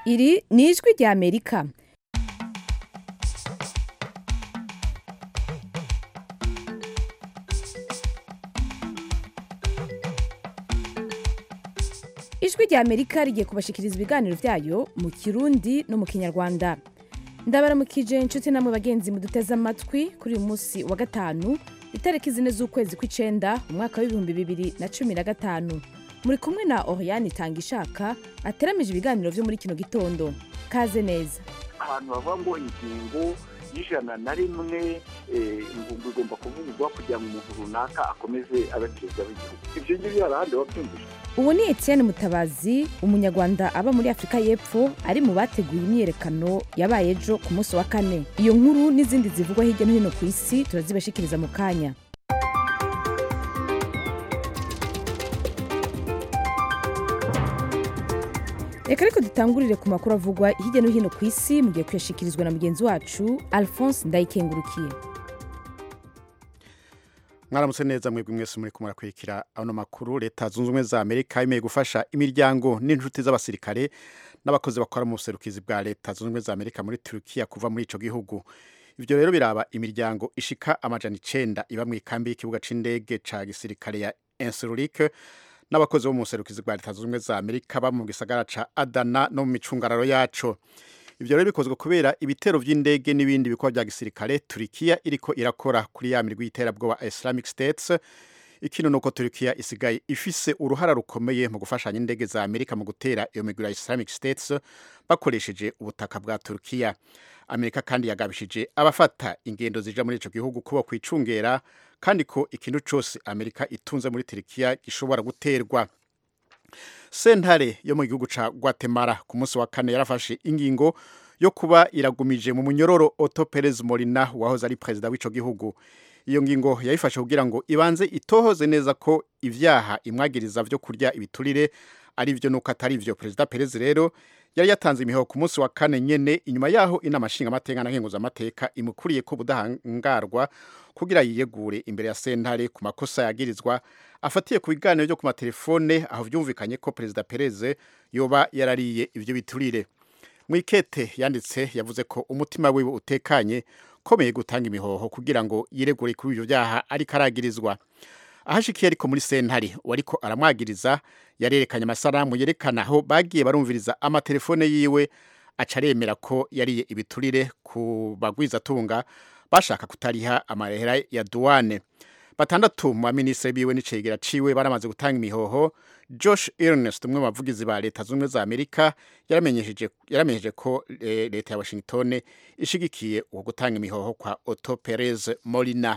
iri ni ijwi rya amerika ijwi rya amerika rigiye kubashikiriza ibiganiro byayo mu kirundi no mu kinyarwanda ndabaramukije inshuti namwe bagenzi muduteze amatwi kuri uyu munsi wa gatanu itariki zine z'ukwezi kw'icenda umwaka w'ibihumbi bibiri na cumi na gatanu muri kumwe na oriane itanga ishaka ateramije ibiganiro vyo muri kino gitondo kaze neza ahantu bavuga ngo ingingo y'ijana na rimwe eh, ngo igomba kuvugurwa kugira ngo umuntu runaka akomeze abe perezida w'igihugu ivyo ngivyo hari ahandi wabyumvise ubu ni etienne mutabazi umunyarwanda aba muri afurika y'epfo ari mu bateguye imyiyerekano yabaye ejo ku munsi wa kane iyo nkuru n'izindi zivugwa hirya no hino ku isi turazibashikiriza mu kanya reka ariko dutangurire ku makuru avugwa hirya no hino ku isi mugiye kuyashikirizwa na mugenzi wacu alphonse ndayikengurukiye mwaramutse neza mwebwe mwese muri kumwe murakurikira ano makuru leta zunze ubumwe za amerika yemeye gufasha imiryango n'inshuti z'abasirikare n'abakozi bakora mu buserukizi bwa leta zunze ubumwe za amerika muri turukiya kuva muri ico gihugu ivyo rero biraba imiryango ishika amajana icenda iba mu ikambi y'ikibuga c'indege ca gisirikare ya insurike n'abakozi bo mu buserukizi bwa leta zunze ubumwe za amerika ba mu gisagara ca adana no mu micungararo yaco ivyo rero bikozwe kubera ibitero vy'indege n'ibindi bikorwa vya gisirikare turikiya iriko irakora kuri ya mirwi y'iterabwoba islamic states ikino nuko turikiya isigaye ifise uruhara rukomeye mu gufashanya indege za amerika mu gutera iyo migwi ya islamic states bakoresheje ubutaka bwa turikiya amerika kandi yagabishije abafata ingendo zija muri ico gihugu kuba kwicungera kandi ko ikintu cose amerika itunze muri turikiya gishobora guterwa sentare yo mu gihugu ca Guatemala ku munsi wa kane yarafashe ingingo yo kuba iragumije mu munyororo Otto Perez Molina wahoze ari perezida w'ico gihugu iyo ngingo yayifashe kugira ngo ibanze itohoze neza ko ivyaha imwagiriza vyo kurya ibiturire ari vyo nuko atari vyo perezida Perez rero yari yatanze imihoho ku munsi wa kane nyene inyuma yaho inama nshingamateka na nkenguzamateka imukuriye ko ubudahangarwa kugira yiyegure imbere ya sentare ku makosa yagirizwa afatiye ku biganiro byo ku matelefone aho vyumvikanye ko perezida Perez yoba yarariye ivyo biturire mwikete yanditse yavuze ko umutima wiwe utekanye komeye gutanga imihoho kugira ngo yiregure kuri ivyo vyaha ariko aragirizwa ahashikiye ariko muri sentare wariko aramwagiriza yarerekanye amasaramu yerekana aho bagiye barumviriza amatelefone yiwe aca aremera ko yariye ibiturire ku bagwizatunga bashaka kutariha amarehera ya duwane batandatu mu baminisitiri biwe n'icegera ciwe baramaze gutanga imihoho josh ernest umwe mu bavugizi ba leta z'ubumwe za amerika yaramenyesheje yaramenyesheje ko e, leta ya washington ishigikiye uwo gutanga imihoho kwa otto perez molina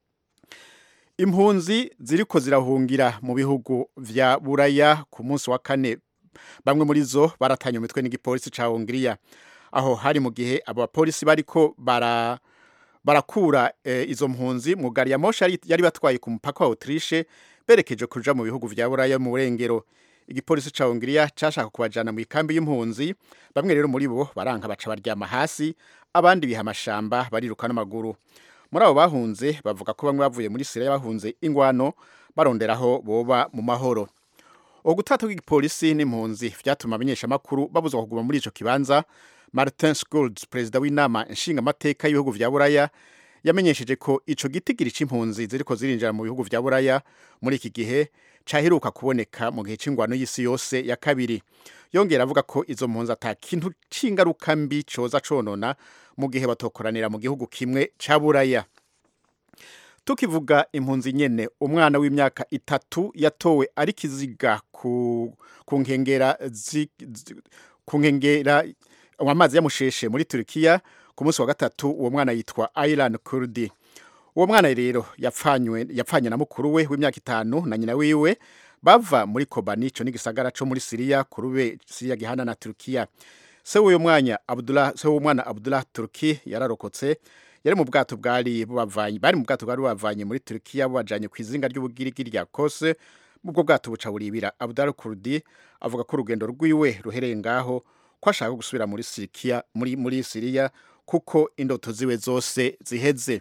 impunzi ziriko zirahungira mu bihugu vya buraya ku munsi wa kane bamwe muri zo baratanye umutwe n'igipolisi ca hongiriya aho hari mu gihe abo bapolisi bariko bara barakura e, izo mpunzi mu gari ya moshi yari, yari batwaye ku mupaka wa Autriche berekeje kuja mu bihugu vya buraya mu burengero igipolisi ca hongiriya cashaka kubajana mu ikambi y'impunzi bamwe rero muri bo baranka baca baryama hasi abandi biha amashamba bariruka n'amaguru muri abo bahunze bavuga ko bamwe bavuye muri Syria bahunze ingwano baronderaho boba mu mahoro ugutata kw'igipolisi n'impunzi vyatuma abanyeshamakuru babuzwa kuguma muri ico kibanza Martin Schulz perezida w'inama nshingamateka y'ibihugu vya buraya yamenyesheje ko ico gitigiri c'impunzi ziriko zirinjira mu bihugu vya buraya muri iki gihe caheruka kuboneka mu gihe c'ingwano y'isi yose ya kabiri yongera avuga ko izo mpunzi ata kintu c'ingaruka mbi coza conona mu gihe batokoranira mu gihugu kimwe ca buraya tukivuga impunzi nyene umwana w'imyaka itatu yatowe ari kiziga ku, ku nkengera ku nkengera amazi yamusheshe muri Turkiya ku munsi wa gatatu uwo mwana yitwa Aylan Kurdi uwo mwana rero yapfanywe yapfanye na mukuru we w'imyaka itanu na nyina wiwe bava muri Kobani ico n'igisagara co muri Syria kurube Syria gihana na Turkiya se w'uyo mwanya Abdullah se w'umwana Abdullah Turki yararokotse yari mu bwato bwari bubavanye bari mu bwato bwari bubavanye muri Turkiya bubajanye ku izinga ry'ubugirigiri rya Kos ubwo bwato buca buribira Abdullah Kurdi avuga ko urugendo rwiwe ruhereye ngaho ko ashaka gusubira muri Sirikiya muri muri Siriya kuko indoto ziwe zose ziheze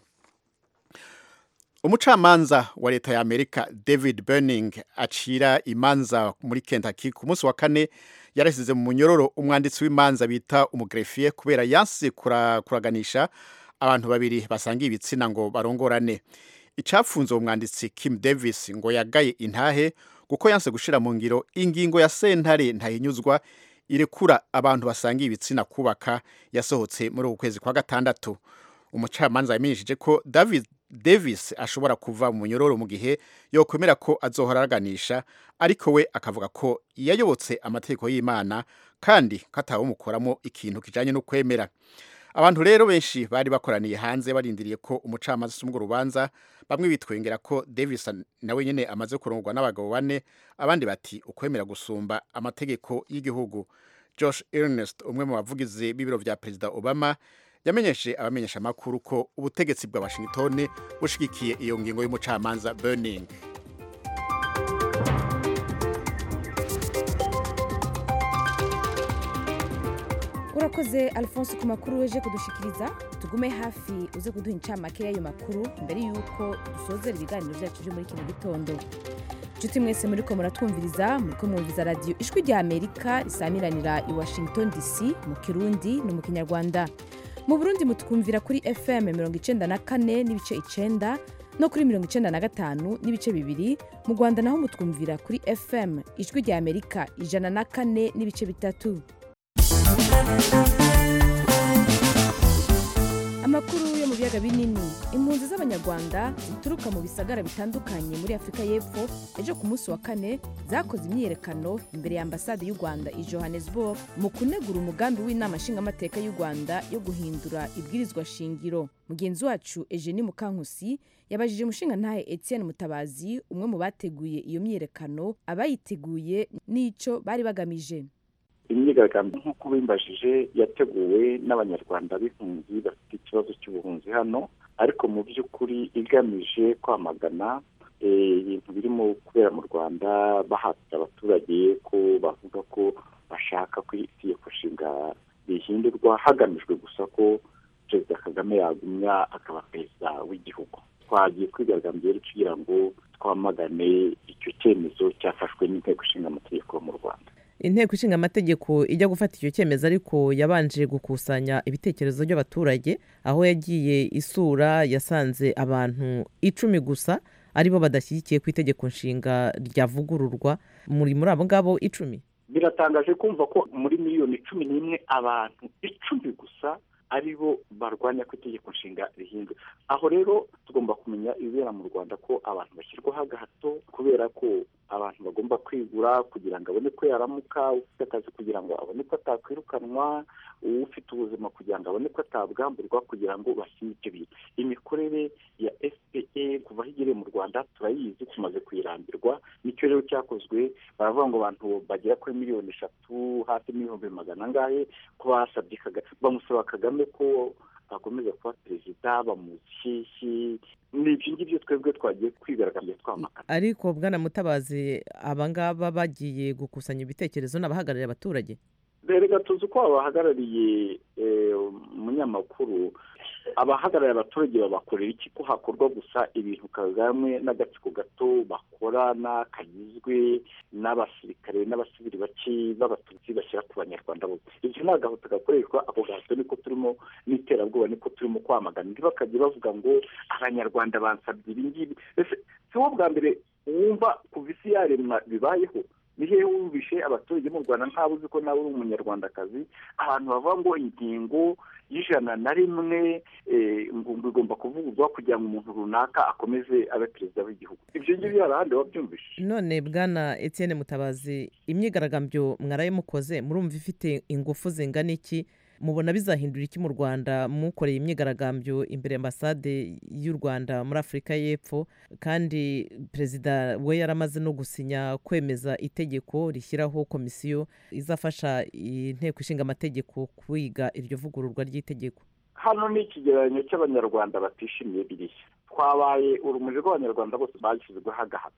umucamanza wa leta ya Amerika David Burning acira imanza muri Kentucky ku munsi wa kane yarasize mu munyororo umwanditsi w'imanza bita umugrefiye kubera yanse kura, kuraganisha abantu babiri basangiye ibitsina ngo barongorane icapfunze uwo mwanditsi Kim Davis ngo yagaye intahe kuko yanse gushira mu ngiro ingingo ya sentare ntahinyuzwa irekura abantu basangiye ibitsina kubaka yasohotse muri uku kwezi kwa gatandatu umucamanza yamenyesheje ko David Davis ashobora kuva mu munyororo mu gihe yokwemera ko azohora araganisha ariko we akavuga ko yayobotse amategeko y'Imana kandi katawumukoramo ikintu kijanye no kwemera abantu rero benshi bari bakoraniye hanze barindiriye ko umucamanza asumwa urubanza bamwe bitwengera ko Davis nawe nyene amaze kurongorwa n'abagabo bane abandi bati ukwemera gusumba amategeko y'igihugu Josh Ernest umwe mu bavugizi b'ibiro vya Perezida Obama yamenyeshe abamenyesha amakuru ko ubutegetsi bwa Washington bushigikiye iyo ngingo y'umucamanza Burning urakoze alphonse ku makuru weje kudushikiriza tugume hafi uze kuduha incamake y'ayo makuru mbere y'uko dusozera ibiganiro byacu byo muri kino gitondo nshuti mwese muri ko muratwumviriza muri ko mwumviza radiyo ijwi rya amerika risamiranira i washington dc mu kirundi no mu kinyarwanda mu burundi mutwumvira kuri fm mirongo icenda na kane n'ibice icenda no kuri mirongo icenda na gatanu n'ibice bibiri mu rwanda naho mutwumvira kuri fm ijwi rya amerika ijana na kane n'ibice bitatu amakuru yo mu biyaga binini impunzi z'abanyarwanda zituruka mu bisagara bitandukanye muri afurika y'epfo ejo ku munsi wa kane zakoze imyiyerekano imbere ya ambasade y'u rwanda i johannesburg mu kunegura umugambi w'inama nshingamateka y'u rwanda yo guhindura ibwirizwa shingiro mugenzi wacu eugenie mukankusi yabajije umushingantahe etienne mutabazi umwe mu bateguye iyo myiyerekano abayiteguye n'icyo bari bagamije imyigaragambyo nk'uko bimbajije yateguwe n'abanyarwanda b'impunzi bafite ikibazo cy'ubuhunzi hano ariko mu by'ukuri igamije kwamagana ibintu birimo kubera mu rwanda bahatira abaturage ko bavuga ko bashaka ko itegeko nshinga rihindurwa hagamijwe gusa ko perezida kagame yagumya akaba perezida w'igihugu twagiye kwigaragambya rero kugira ngo twamagane icyo cyemezo cyafashwe n'inteko ishinga amategeko mu rwanda inteko ishinga amategeko ijya gufata icyo cyemezo ariko yabanje gukusanya ibitekerezo by'abaturage aho yagiye isura yasanze abantu icumi gusa aribo badashyigikiye ku itegeko nshinga ryavugururwa muri muri abo ngabo icumi biratangaje kumva ko muri miliyoni cumi n'imwe abantu icumi gusa aribo barwanya ko itegeko nshinga rihindura aho rero tugomba kumenya ibibera mu rwanda ko abantu bashyirwaho agahato kubera ko abantu bagomba kwigura kugira ngo abone ko yaramuka ufite akazi kugira ngo abone ko atakwirukanwa ufite ubuzima kugira ngo abone ko atabwamburwa kugira ngo bashyire ibyo bintu imikorere ya fpr kuva aho igereye mu rwanda turayizi tumaze kuyirambirwa nicyo rero cyakozwe baravuga ngo abantu bagera kuri miliyoni eshatu hafi n'ibihumbi magana angahe ko basabye bamusaba kagame ko akomeza kuba perezida bamushyeshyi ni ibyo ngibyo twebwe twagiye kwigaragambya twamagana ariko bwana mutabazi abangaba bagiye gukusanya ibitekerezo n'abahagarariye abaturage reka tuzi uko abahagarariye umunyamakuru abahagarariye abaturage babakorera iki ko hakorwa gusa ibintu kagame n'agatsiko gato bakorana kagizwe n'abasirikare n'abasivili bake b'abatutsi bashyira ku banyarwanda bose ibyo ni agahuta gakoreshwa ako gahato niko turimo n'iterabwoba niko turimo kwamagana ntibakajye bavuga ngo abanyarwanda bansabye ibi ngibi si wo bwa mbere wumva kuva isi yaremwa bibayeho ni hehe wumvishe abaturage mu rwanda ntawe uzi ko nawe uri umunyarwandakazi abantu bavuga ngo ingingo y'ijana na rimwe ngo igomba kuvugurwa kugira ngo umuntu runaka akomeze abe perezida w'igihugu ibyo ngibyo hari ahandi wabyumvise none bwana etienne mutabazi imyigaragambyo mwaraye mukoze murumva ifite ingufu zingana iki mubona bizahindura iki mu rwanda mukoreye imyigaragambyo imbere y'ambasade y'u rwanda muri afurika y'epfo kandi perezida we yaramaze no gusinya kwemeza itegeko rishyiraho komisiyo izafasha inteko ishinga amategeko kwiga iryo vugururwa ry'itegeko hano ni ikigereranyo cy'abanyarwanda batishimiye biriya twabaye urumuri rw'abanyarwanda bose bashyizweho agahato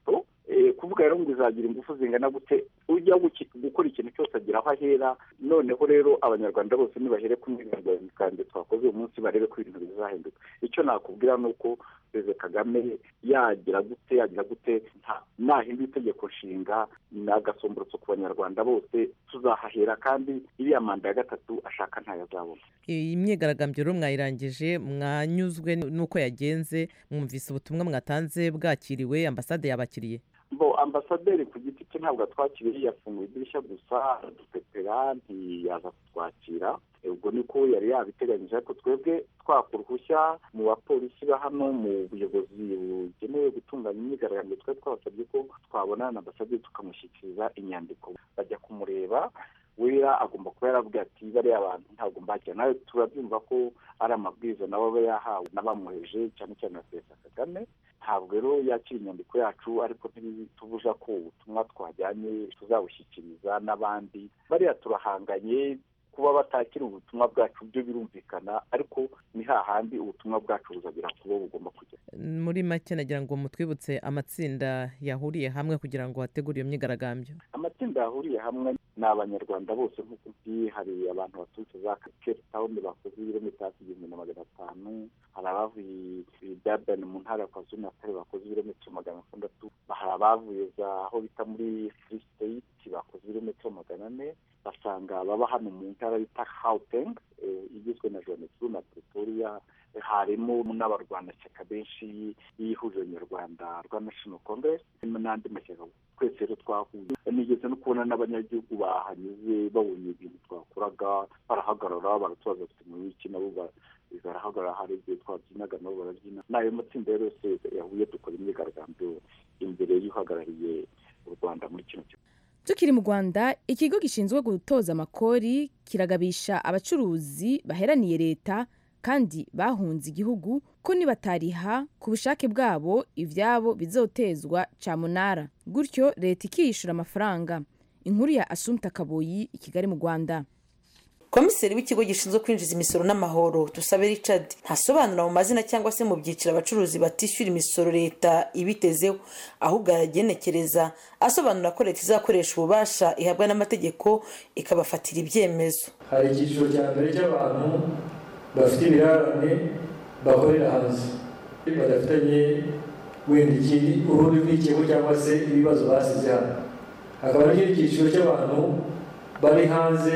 kuvuga rero ngo izagira ingufu zingana gute ujya gukora ikintu cyose agira aho ahera noneho rero abanyarwanda bose nibahere ku myigaragambyo twakoze uyu munsi barebe ko ibintu bizahinduka icyo nakubwira ni uko perezida kagame yagira gute yagira gute nahindura itegeko nshinga ni agasomborotso ku banyarwanda bose tuzahahera kandi iriya manda ya gatatu ashaka ntayo azabona iyi myigaragambyo rero mwayirangije mwanyuzwe n'uko yagenze mwumvise ubutumwa mwatanze bwakiriwe ambasade yabakiriye bo ambasaderi ku giti cye ntabwo atwakiriye yafunguye idirishya gusa aradupepera ntiyaza kutwakira ubwo niko yari yabiteganyije ariko twebwe twaka uruhushya mu bapolisi ba hano mu buyobozi bugenewe gutunganya imyigaragambyo twari twabasabye ko twabona na ambasaderi tukamushyikiriza inyandiko bajya kumureba wera agomba kuba yarabwiye ati bariya abantu ntabwo mbakira nawe turabyumva ko ari amabwiriza nabo aba yahawe n'abamuheje cyane cyane na perezida kagame ntabwo rero yakira inyandiko yacu ariko ntibitubuza ko ubutumwa twajyanye tuzabushyikiriza n'abandi bariya turahanganye kuba batakira ubutumwa bwacu byo birumvikana ariko ni hahandi ubutumwa bwacu buzagera ku bo bugomba kugera muri make nagira ngo mutwibutse amatsinda yahuriye hamwe kugira ngo hategure iyo myigaragambyo amatsinda yahuriye hamwe ni abanyarwanda bose nk'uko ugiye hari abantu baturutse za cape town bakoze ibirometero hafi igihumbi na magana atanu hari abavuye dabani mu ntara ya kwazulu natale bakoze ibirometero magana atandatu hari abavuye za aho bita muri free state bakoze ibirometero magana ane basanga baba hano mu ntara bita hauteng igizwe na johannesburg na pretoria harimo n'abarwanashyaka benshi y'ihuriro nyarwanda rwa national congress n'andi mashyaka twese rero twahuye nigeze no kubona n'abanyagihugu bahanyuze babonye ibintu twakoraga barahagarara baratubaza bafite mu wiki nabo barahagarara hari igihe twabyinaga nabo barabyina n'ayo matsinda yose yahuye dukora imyigaragambyo imbere y'uhagarariye u rwanda muri kino gihugu tukiri mu rwanda ikigo gishinzwe gutoza amakori kiragabisha abacuruzi baheraniye leta kandi bahunze igihugu ko nibatariha ku bushake bwabo ibyabo bizotezwa camunara gutyo leta ikiyishyura amafaranga inkuru ya asumta kaboyi i kigali mu rwanda komiseri w'ikigo gishinzwe kwinjiza imisoro n'amahoro dusabe richard ntasobanura mu mazina cyangwa se mu byiciro abacuruzi batishyura imisoro leta ibitezeho ahubwo aragenekereza asobanura ko leta izakoresha ububasha ihabwa n'amategeko ikabafatira ibyemezo hari icyiciro cya mbere cy'abantu bafite ibirarane bakorera hanze badafitanye wenda ikindi urundi rw'ikigo cyangwa se ibibazo basize hano hakaba n'ikindi cyiciro cy'abantu bari hanze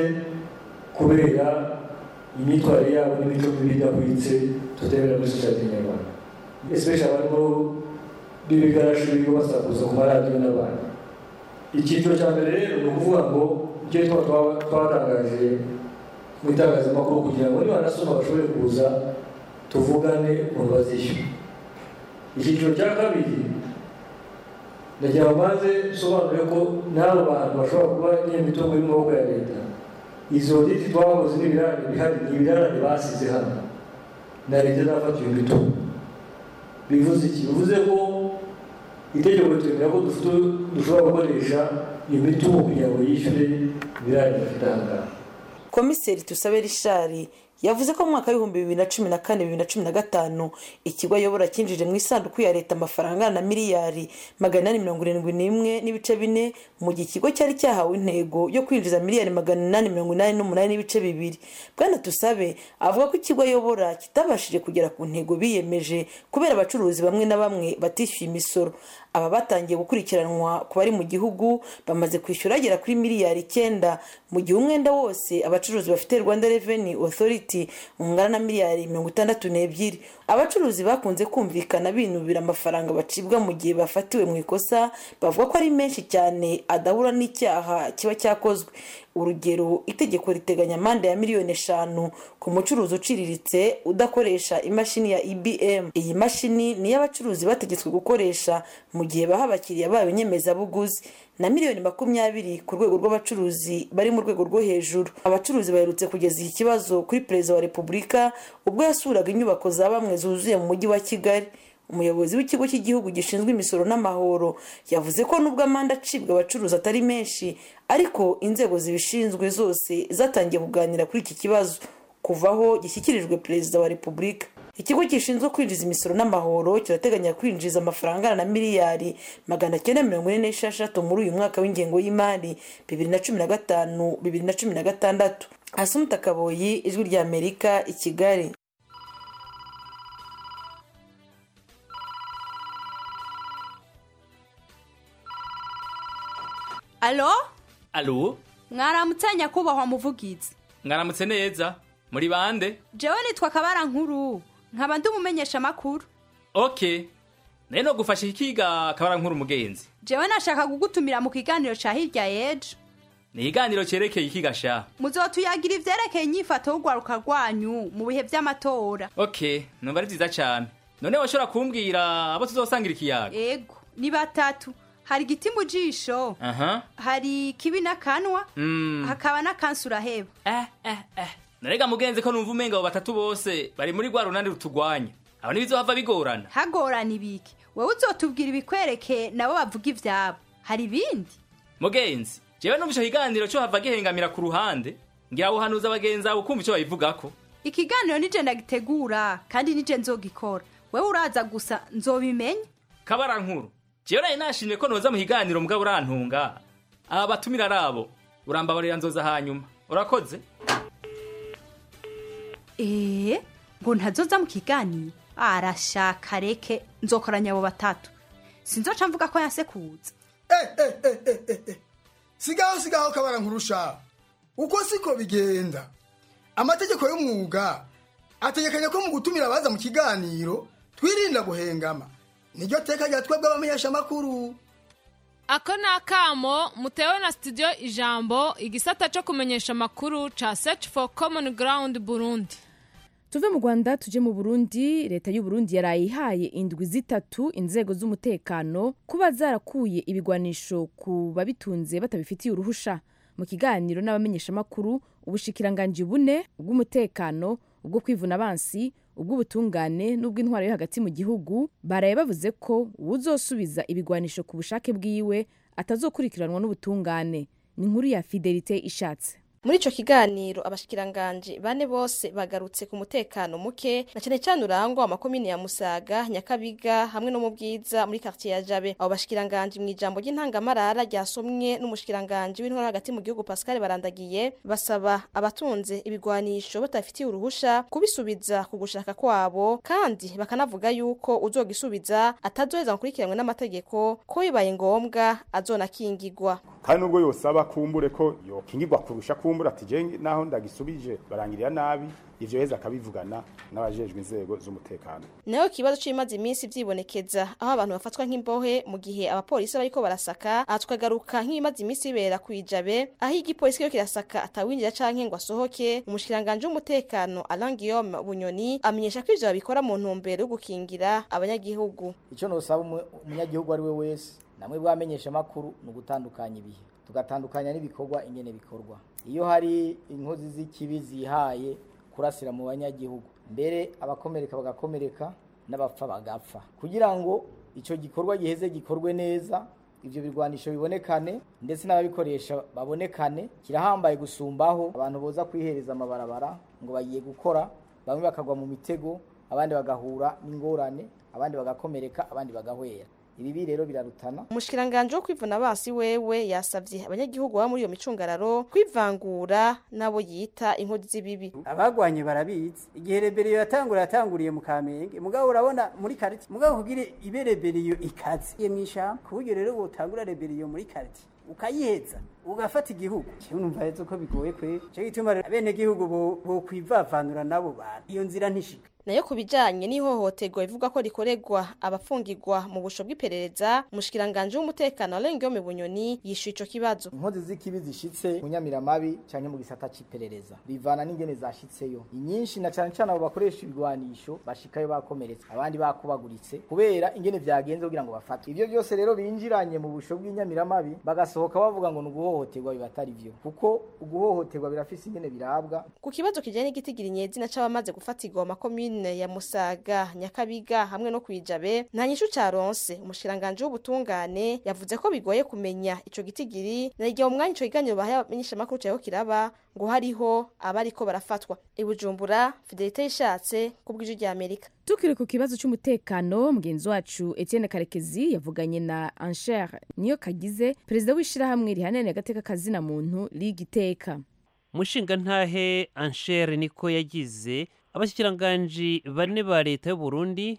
kubera imyitwarire yabo n'imico mibi idahwitse tutemera muri sosiyete nyarwanda especially abarimo b'ibigarashi birirwa basakuza ku maradiyo n'abandi icyiciro cya mbere rero ni ukuvuga ngo icyo twatangaje mu itangazamakuru kugira ngo niba nasoma bashobore kuza tuvugane ukuntu bazishyura icyiciro cya kabiri ndagira ngo maze nsobanure ko n'abo bantu bashobora kuba nyir'imitungo y'amaboko ya leta izo diti twakoze n'ibirarane bihari ni ibirarane basize hano na leta izafata iyo mitungo bivuze iki bivuze ko itegeko ritwemera ko dushobora gukoresha iyo mitungo kugira ngo yishyure ibirarane bafite aha ngaha komiseri tusabe rishari yavuze ko mu mwaka w'ibihumbi bibiri na cumi na kane bibiri na cumi na gatanu ikigo ayobora cyinjije mu isanduku ya leta amafaranga angana na miliyari magana inani mirongo irindwi n'imwe n'ibice bine mu gihe ikigo cyari cyahawe intego yo kwinjiza miliyari magana inani mirongo inani n'umunani n'ibice bibiri bwana tusabe avuga ko ikigo ayobora kitabashije kugera ku ntego biyemeje kubera abacuruzi bamwe na bamwe batishyuye imisoro aba batangiye gukurikiranwa ku bari mu gihugu bamaze kwishyura agera kuri miliyari icyenda mu gihe umwenda wose abacuruzi bafite rwanda reveni otoriti ungana na miliyari mirongo itandatu n'ebyiri abacuruzi bakunze kumvikana binubira amafaranga bacibwa mu gihe bafatiwe mu ikosa bavuga ko ari menshi cyane adahura n'icyaha kiba cyakozwe urugero itegeko riteganya amande ya miliyoni eshanu ku mucuruzi uciriritse udakoresha imashini ya ibm iyi mashini niyo abacuruzi bategetswe gukoresha mu gihe baha abakiriya babo inyemezabuguzi na miliyoni makumyabiri ku rwego rw'abacuruzi bari mu rwego rwo hejuru abacuruzi baherutse kugeza iki kibazo kuri perezida wa repubulika ubwo yasuraga inyubako za bamwe zuzuye mu mujyi wa kigali umuyobozi w'ikigo cy'igihugu gishinzwe imisoro n'amahoro yavuze ko nubwo amande acibwa abacuruzi atari menshi ariko inzego zibishinzwe zose zatangiye kuganira kuri iki kibazo kuva aho gishyikirijwe perezida wa repubulika ikigo gishinzwe kwinjiza imisoro n'amahoro kirateganya kwinjiza amafaranga angana na miliyari magana cyenda mirongo ine n'esheshatu muri uyu mwaka w'ingengo y'imari bibiri na cumi na gatanu bibiri na cumi na gatandatu asumuta kaboyi ijwi rya amerika i kigali alo alo mwaramutse nyakubahwa muvugizi mwaramutse neza muri bande jewe nitwa kabara nkuru nkaba ndi umumenyesha amakuru ok nayo no gufasha ikiga kabara nkuru umugenzi jewe nashaka kugutumira mu kiganiro ca hirya y'ejo ni ikiganiro cerekeye ikiga sha muzotuyagira ivyerekeye inyifato y'urwaruka rwanyu mu bihe vy'amatora ok numva ari vyiza cane none washobora kumbwira abo tuzosangira ikiyaga ego ni batatu hari igiti mu jisho aha hari kibi n'akanwa mm. hakaba n'akansi uraheba eh, eh, eh. narega mugenzi ko numva umenga abo batatu bose bari muri rwa runani rutugwanya abo ntibizohava bigorana hagorana ibiki wowe uzotubwira ibikwerekeye nabo bavuga ivyabo hari ibindi mugenzi jewe numva ico kiganiro co hava gihengamira ku ruhande ngira wuhanuza abagenzi abo kumva ico babivugako ikiganiro nije ndagitegura kandi nije nzogikora wewe uraza gusa nzobimenya kabara nkuru jewe nari nashimye ko noza mu kiganiro mugabo urantunga aba batumira arabo urambabarira nzoza hanyuma urakoze ee ngo ntazoza mu kiganiro arashaka reke nzokoranya abo batatu sinzoca mvuga ko yasekuza sigaho sigaho kabara nkurusha uko siko bigenda amategeko y'umwuga ategekanya ko mu gutumira abaza mu kiganiro twirinda guhengama niryo teka rya twebwe abamenyeshamakuru ako ni akamo mutewe na studio ijambo igisata cyo kumenyesha amakuru ca search for common ground burundi tuve mu rwanda tuje mu burundi leta y'u Burundi yaraye ihaye indwi zitatu inzego z'umutekano kuba zarakuye ibigwanisho ku babitunze batabifitiye uruhusha mu kiganiro n'abamenyeshamakuru ubushikiranganji bune ubw'umutekano ubwo kwivuna abansi ubw'ubutungane n'ubw'intwaro yo hagati mu gihugu baraye bavuze ko uwuzosubiza ibigwanisho ku bushake bwiwe atazokurikiranwa n'ubutungane ni inkuru ya fidelite ishatse muri ico kiganiro abashikiranganji bane bose bagarutse ku mutekano muke na cyane cyane urangwa amakomine ya Musaga Nyakabiga hamwe no mu bwiza muri quartier ya Jabe abo bashikiranganji mu ijambo ry'intangamarara ryasomwe n'umushikiranganji w'intwaro hagati mu gihugu Pascal Barandagiye basaba abatunze ibigwanisho batafitiye uruhusha kubisubiza ku gushaka kwabo kandi bakanavuga yuko uzogisubiza atazoheza gukurikiranwe n'amategeko ko bibaye ngombwa azonakingigwa kandi nubwo yosaba kumbure ko yokingirwa kurusha kumbura ati je naho ndagisubije barangirira nabi ivyo heza akabivugana n'abajejwe inzego z'umutekano nayo kibazo c'imaze iminsi vyibonekeza aho abantu bafatwa nk'imbohe mu gihe abapolisi bariko barasaka aha tukagaruka nk'ibimaze iminsi bibera kwijabe aho igipolisi kiriko kirasaka atawinjira canke ngo asohoke umushikiranganje w'umutekano Alain Guillaume Bunyoni amenyesha ko ivyo babikora mu ntumbero yo gukingira abanyagihugu ico nosaba umunyagihugu ari we wese namwe bwamenyesha makuru ni ugutandukanya ibihe tugatandukanya n'ibikorwa ingene bikorwa iyo hari inkozi z'ikibi zihaye kurasira mu banyagihugu mbere abakomereka bagakomereka n'abapfa bagapfa kugira ngo icyo gikorwa giheze gikorwe neza ibyo birwanisho bibonekane ndetse n'ababikoresha babonekane kirahambaye gusumbaho abantu boza kwihereza amabarabara ngo bagiye gukora bamwe bakagwa mu mitego abandi bagahura n'ingorane abandi bagakomereka abandi bagahwera ibi rero birarutana umushikiranganje wo kwivuna basi wewe yasavye abanyagihugu baba muri iyo micungararo kwivangura nabo yita inkozi z'ibibi abagwanye barabizi igihe reberiyo yatangura yatanguriye mu kamenge mugabo urabona muri kariti mugabo kugira ibe reberiyo ikaze iyo mwishamba ku buryo rero wotangura reberiyo muri kariti ukayiheza ugafata igihugu cyo numva rero ko bigoye kwe cyo gituma bene gihugu bo kwivavanura nabo bantu iyo nzira ntishika nayo ku bijanye n'ihohoterwa bivugwa ko rikorerwa abafungirwa mu busho bw'iperereza umushikiranganje w'umutekano Alain Guillaume Bunyoni yishuye ico kibazo inkozi z'ikibi zishitse mu nyamiramabi canke mu gisata c'iperereza bivana n'ingene zashitseyo inyinshi na cane cane abo bakoresha ibigwanisho bashikayo bakomeretse abandi bakubaguritse kubera ingene vyagenze kugira ngo bafate ivyo byose rero binjiranye mu busho bw'inyamiramabi bagasohoka bavuga ngo ni uguhohoterwa bibatari vyo kuko uguhohoterwa birafise ingene birabwa ku kibazo kijanye n'igitigira inyezina c'abamaze gufatirwa mu makomine makomine ya musaga nyakabiga hamwe no kwijabe nta nyishu caronse umushikiranganje w'ubutungane yavuze ko bigoye kumenya ico gitigiri na igihe umwanya ico kiganiro bahaye abamenyeshamakuru caho kiraba ngo hariho abariko barafatwa ibujumbura fidelite yishatse kubw'ijwi rya amerika tukiri ku kibazo cy'umutekano mugenzi wacu etienne karekezi yavuganye na ansher niyo kagize perezida w'ishyirahamwe rihananiye agateka kazina muntu liga iteka mushinga ntahe anshere niko yagize abashyikiranganji bane ba leta y'u Burundi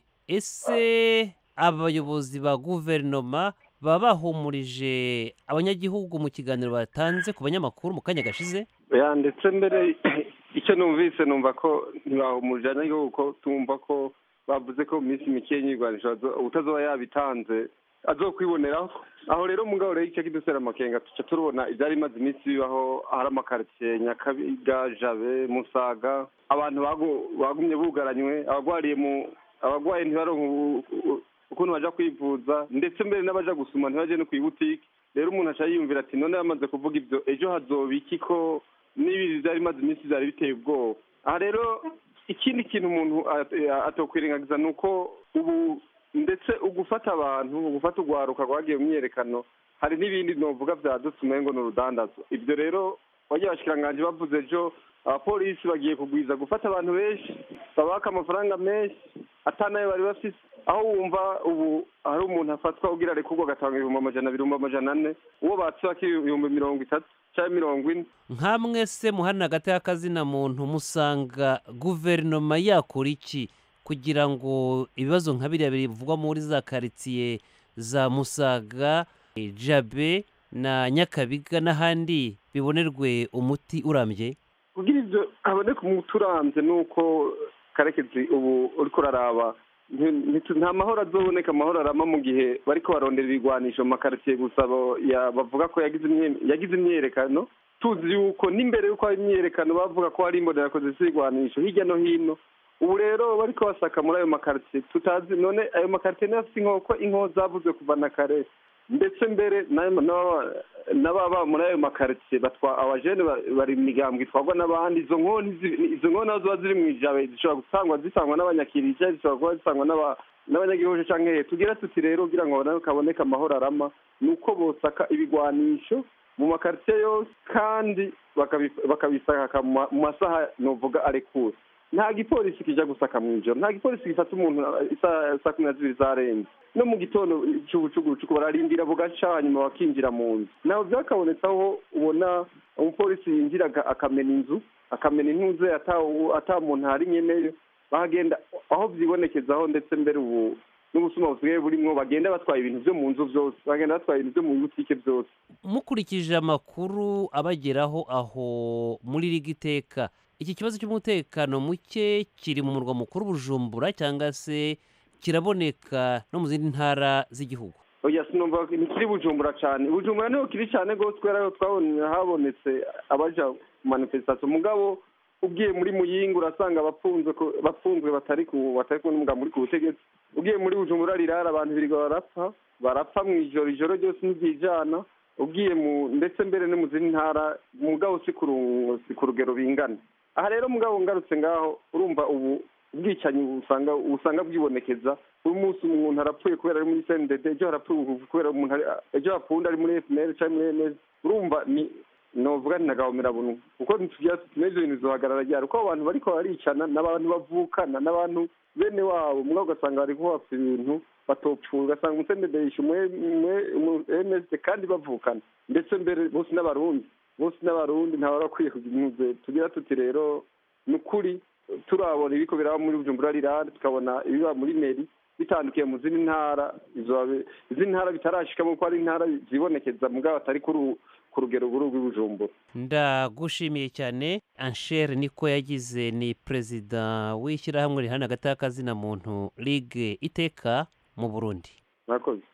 ese abayobozi ba guverinoma baba bahumurije abanyagihugu mu kiganiro batanze ku banyamakuru mu kanya gashize ya ndetse mbere icyo numvise numva ko ntibahumurije abanyagihugu ko tumva ko bavuze ko mu minsi mike y'inyirirwanisho utazoba yabitanze azokwiboneraho aho rero mugabo rero icyo kidusera amakenga tuca turubona ibyari bimaze iminsi bibaho hari amakaritsiye nyakabiga jabe musaga abantu bagumye bugaranywe abagwariye mu abagwaye ntibaronke ukuntu baja kwivuza ndetse mbere n'abaja gusuma ntibaje no kwibutike rero umuntu aca yiyumvira ati none yamaze kuvuga ibyo ejo hazoba iki ko n'ibi byari bimaze iminsi byari biteye ubwoba aha rero ikindi kintu umuntu atokwirengagiza ni uko ubu ndetse ugufata abantu ugufata urwaruka rwagiye mu myiyerekano hari n'ibindi novuga byadutse umengo ni urudandazo ibyo rero wagiye abashikiranganje bavuze ejo abapolisi bagiye kugwiza gufata abantu benshi babaka amafaranga menshi atanayo bari bafise aho wumva ubu hari umuntu afatwa ugira arekurwa agatanga ibihumbi amajana abiri ibihumbi amajana ane uwo batsibaka ibihumbi mirongo itatu cyangwa mirongo ine nkamwe se muhana hagati y'akazina muntu musanga guverinoma yakora iki kugira ngo ibibazo nka biriya bivugwa muri za karitsiye za musaga jabe na nyakabiga n'ahandi bibonerwe umuti urambye kugira ibyo haboneka umuti urambye ni uko karekezi ubu uriko uraraba nta mahoro azoboneka amahoro arama mu gihe bariko barondera ibigwanisho mu makaritsiye gusa bavuga ko yagize imyerekano tuzi yuko n'imbere y'uko hari imyerekano bavuga ko hari imbonerakoze z'ibigwanisho hirya no hino ubu rero bariko basaka muri ayo makaritsiye tutazi none ayo makaritsiye niyo afite inkoko inko zavuzwe kuva na kare ndetse mbere n'ababa muri ayo makaritsiye batwa abajene bari mu migambwe itwarwa n'abandi izo nkoni izo nkoni nazo ziba ziri mu ijabe zishobora gusangwa zisangwa n'abanyakirija zishobora kuba zisangwa n'abanyagihugu canke hehe tugira tuti rero kugira ngo kaboneke amahoro arama ni uko bosaka ibigwanisho mu makaritsiye yose kandi bakabisaka mu masaha novuga arekura nta gipolisi kija gusaka mu ijoro nta gipolisi gifata umuntu saa kumi na zibiri zarenze no mu gitondo cy'ubucugucuku bararindira bugaca hanyuma bakinjira mu nzu naho byakabonetse aho ubona umupolisi yinjira akamena inzu akamena intuze ata muntu hari nyeneyo bahagenda aho byibonekezaho ndetse mbere ubu n'ubusuma busigaye burimwo bagenda batwaye ibintu byo mu nzu byose bagenda batwaye ibintu byo mu butike byose mukurikije amakuru abageraho aho muri rigiteka iki kibazo cy'umutekano muke kiri mu murwa mukuru bujumbura cyangwa se kiraboneka no mu zindi ntara z'igihugu oya sinumva ntikiri bujumbura cyane bujumbura niho kiri cyane rwose kubera ko twabonye habonetse abaja mu manifestation mugabo ugiye muri muyinga urasanga abafunzwe bafunzwe batari ku batari ku n'umugabo muri ku butegetsi ugiye muri bujumbura rirara abantu birirwa barapfa barapfa mu ijoro ijoro ryose ntiryijana ugiye mu ndetse mbere no mu zindi ntara mugabo si ku rugero bingana aha rero mugabo ngarutse ngaho urumva ubu ubwicanyi usanga usanga bwibonekeza uyu munsi umuntu arapfuye kubera ari muri cndd ejo harapfuye kubera umuntu ejo hapfunda ari muri fpr cyangwa muri ms urumva ni novuga ni nagahomera buntu kuko ntitugira tuti ibyo bintu bizohagarara ryari kuko abantu bariko baricana n'abantu bavukana n'abantu bene wabo mugabo ugasanga bari kuhapfa ibintu batopfura ugasanga umucndd yishe ms kandi bavukana ndetse mbere bose n'abarundi bose n'abarundi ntawe bakwiye kugira impuze tugira tuti rero ni ukuri turabona ibiko biraba muri bujumbura rirande tukabona ibiba muri meri bitandukiye mu zindi ntara izindi ntara bitarashikamo kuko ari intara zibonekeza mugabo atari ku rugero buru rw'ibujumbura ndagushimiye cyane anshere niko yagize ni perezida w'ishyirahamwe rihana hagati y'akazina muntu ligue iteka mu burundi murakoze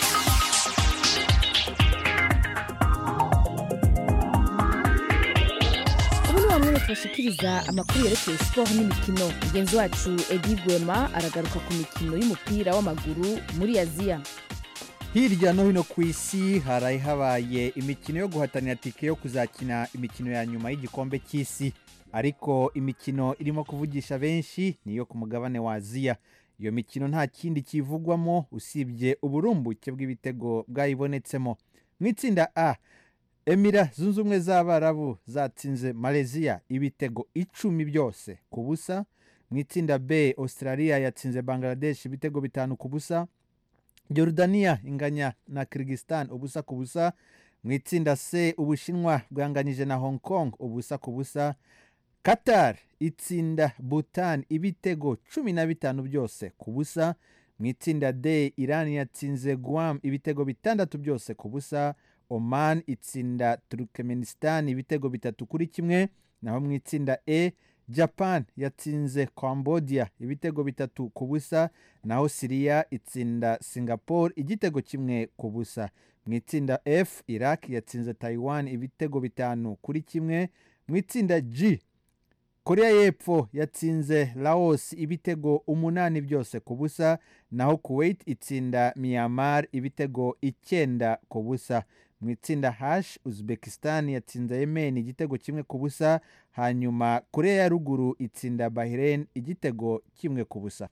bamwe tubashikiriza amakuru yerekeye siporo n'imikino mugenzi wacu edi gwema aragaruka ku mikino y'umupira w'amaguru muri aziya hirya no hino ku isi haraye habaye imikino yo guhatanira tike yo kuzakina imikino ya nyuma y'igikombe cy'isi ariko imikino irimo kuvugisha benshi niyo ku mugabane wa aziya iyo mikino nta kindi kivugwamo usibye uburumbuke bw'ibitego bwayibonetsemo mu itsinda a emira zunze ubumwe z'abarabu zatsinze malaysia ibitego icumi byose ku busa mu itsinda b australia yatsinze bangladesh ibitego bitanu ku busa Jordania inganya na Kyrgyzstan ubusa ku busa mu itsinda C ubushinwa bwanganyije na Hong Kong ubusa ku busa Qatar itsinda Bhutan ibitego cumi na bitanu byose ku busa mu itsinda D Iran yatsinze Guam ibitego bitandatu byose ku busa Oman itsinda Turkmenistan ibitego bitatu kuri kimwe naho mu itsinda E japan yatsinze cambodia ibitego bitatu ku busa naho siriya itsinda singapore igitego kimwe ku busa mu itsinda f iraq yatsinze taiwan ibitego bitanu kuri kimwe mu itsinda g korea y'epfo yatsinze laos ibitego umunani byose ku busa naho kuwait itsinda myanmar ibitego icyenda ku busa mu itsinda hash uzbekistan yatsinze yemen igitego kimwe ku busa hanyuma korea ya ruguru itsinda bahrain igitego kimwe ku busa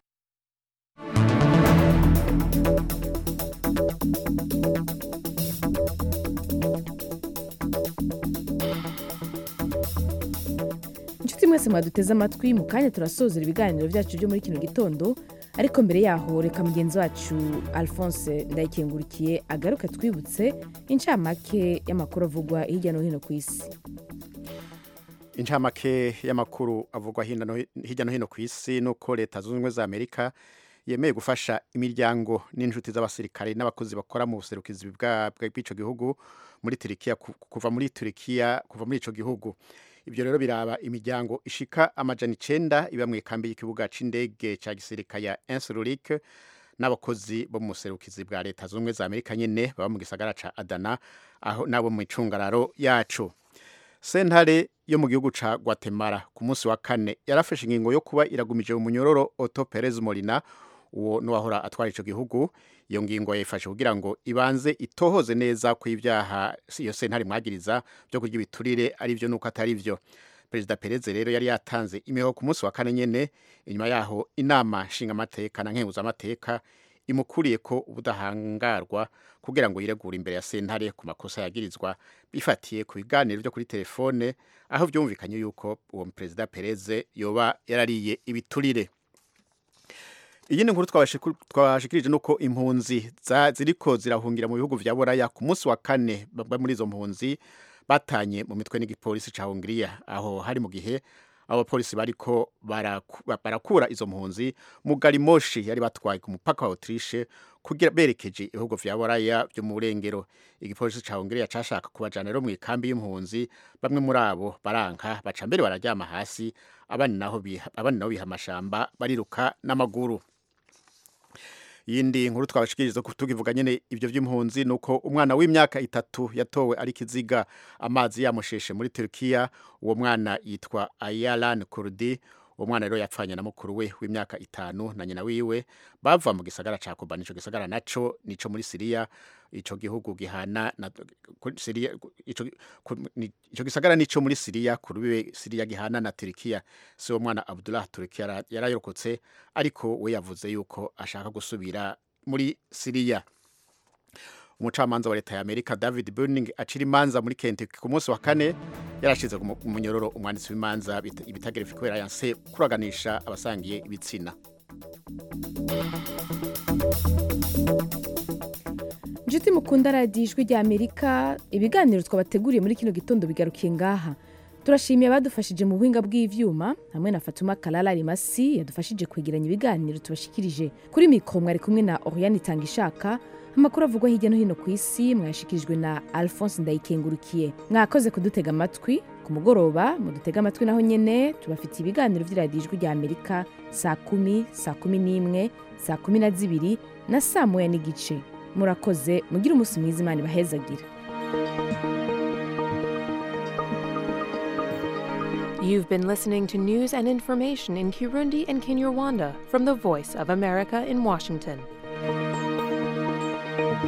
inshuti mwese mwaduteze amatwi mu kanya turasozera ibiganiro byacu byo muri kino gitondo ariko mbere yaho reka mugenzi wacu alphonse ndayikengurikiye agaruke twibutse incamake y'amakuru avugwa hirya no hino ku isi incamake y'amakuru avugwa hirya no hino ku isi nuko leta zunze ubumwe za amerika yemeye gufasha imiryango n'inshuti z'abasirikare n'abakozi bakora mu buserukizi bw'icyo gihugu muri turikiya kuva muri turikiya kuva muri icyo gihugu ibyo rero biraba imiryango ishika amajana icenda iba mu ikambi y'ikibuga c'indege ca gisirikare ya Insururik n'abakozi bo mu buserukizi bwa leta zunze ubumwe za amerika nyene baba mu gisagara ca adana aho nabo mu icungararo yacu sentare yo mu gihugu ca guatemala ku munsi wa kane yarafashe ingingo yo kuba iragumije umunyororo otto perez molina uwo nuwahora atwara ico gihugu iyo ngingo yayifashe kugira ngo ibanze itohoze neza ko ibyaha iyo sentare mwagiriza byo kurya ibiturire ari byo nuko atari byo perezida perez rero yari yatanze imihoho ku munsi wa kane nyene inyuma yaho inama nshingamateka na nkenguzamateka imukuriye ko ubudahangarwa kugira ngo yiregure imbere ya sentare ku makosa yagirizwa bifatiye ku biganiro byo kuri telefone aho byumvikanye yuko uwo perezida perez yoba yarariye ibiturire iyi ni nkuru twashikirije nuko impunzi ziriko zirahungira mu bihugu vya buraya ku munsi wa kane bamwe muri izo mpunzi batanye mu mitwe n'igipolisi ca hungiriya aho hari mu gihe abo bapolisi bariko barakura izo mpunzi mu garimoshi yari batwaye ku mupaka wa autriche kugira berekeje ibihugu vya buraya vyo mu burengero igipolisi ca hungiriya cashaka kubajana rero mu ikambi y'impunzi bamwe muri abo baranka baca mbere bararyama hasi abandi naho biha amashamba bariruka n'amaguru yindi nkuru twabashikiriza tukivuga nyene ivyo vy'impunzi nuko umwana w'imyaka itatu yatowe ari kiziga amazi yamusheshe muri Turkiya uwo mwana yitwa Ayalan Kurdi uwo mwana rero yapfanye na mukuru we w'imyaka itanu na nyina wiwe bava mu gisagara ca Kobani ico gisagara naco nico muri Syria ico gihugu gihana na Syria ico ico gisagara nico muri Syria kurubiwe Syria gihana na Turkiya so uwo mwana Abdullah Turkiya yarayirokotse ariko we yavuze yuko ashaka gusubira muri Syria umucamanza wa leta ya amerika david burning acira imanza muri kentucky ku munsi wa kane yarashize ku munyororo umwanditsi w'imanza ibitagerefe kubera yanse kuraganisha abasangiye ibitsina inshuti mukunda radiyo ijwi rya amerika ibiganiro twabateguriye muri kino gitondo bigarukiye ngaha turashimiye abadufashije mu buhinga bw'ivyuma hamwe na fatuma kalala rimasi yadufashije kwegeranya ibiganiro tubashikirije kuri mikoro mwari kumwe na oriane itanga ishaka amakuru avugwa hirya no hino ku isi mwayashikirijwe na alphonse ndayikengurukiye mwakoze kudutega amatwi ku mugoroba mudutega amatwi naho nyene tubafitiye ibiganiro vy'iradiyo ijwi rya amerika saa kumi saa kumi n'imwe saa kumi na zibiri na saa moya n'igice murakoze mugire umunsi mwiza imana ibahezagira You've been listening to news and information in Kirundi and Kinyarwanda from the Voice of America in Washington.